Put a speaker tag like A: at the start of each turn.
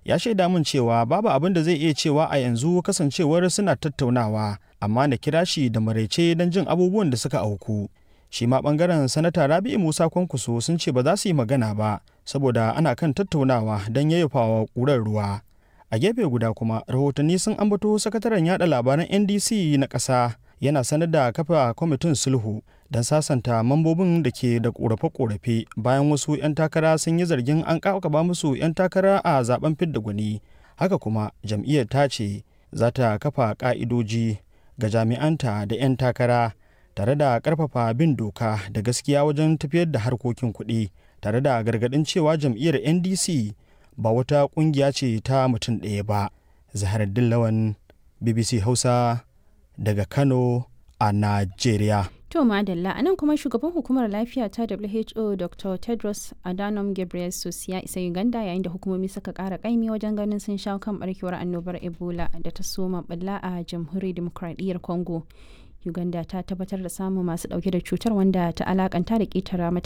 A: ya shaida min cewa babu abin da zai iya cewa a yanzu kasancewar suna tattaunawa amma na kira shi da maraice don jin abubuwan da suka auku shi ma bangaren sanata rabi'u musa kwankwaso sun ce ba za su yi magana ba saboda ana kan tattaunawa don yayyafawa ƙurar ruwa a gefe guda kuma rahotanni sun ambato sakataren yada labaran ndc na ƙasa yana sanar da kafa kwamitin sulhu don sasanta mambobin da ke da korafe-korafe bayan wasu 'yan takara sun yi zargin an kakaba musu 'yan takara a zaben fidda gwani haka kuma jam'iyyar ta ce za ta kafa ka'idoji ga jami'anta da 'yan takara tare da karfafa bin doka da gaskiya wajen tafiyar da harkokin kuɗi tare da gargaɗin cewa jam'iyyar ndc ba wata ƙungiya ce ta mutum ɗaya ba zahar dillawan bbc hausa daga kano a najeriya
B: To Madalla a nan kuma shugaban hukumar lafiya ta WHO Dr. Tedros Adhanom Ghebreyesus ya isa Uganda yayin da hukumomi suka kara kaimi wajen ganin sun shawo kan barkewar annobar Ebola da ta soma balla a jamhuriyar demokradiyyar Congo. Uganda ta tabbatar da samun masu dauke da cutar wanda ta alakanta da ketara mata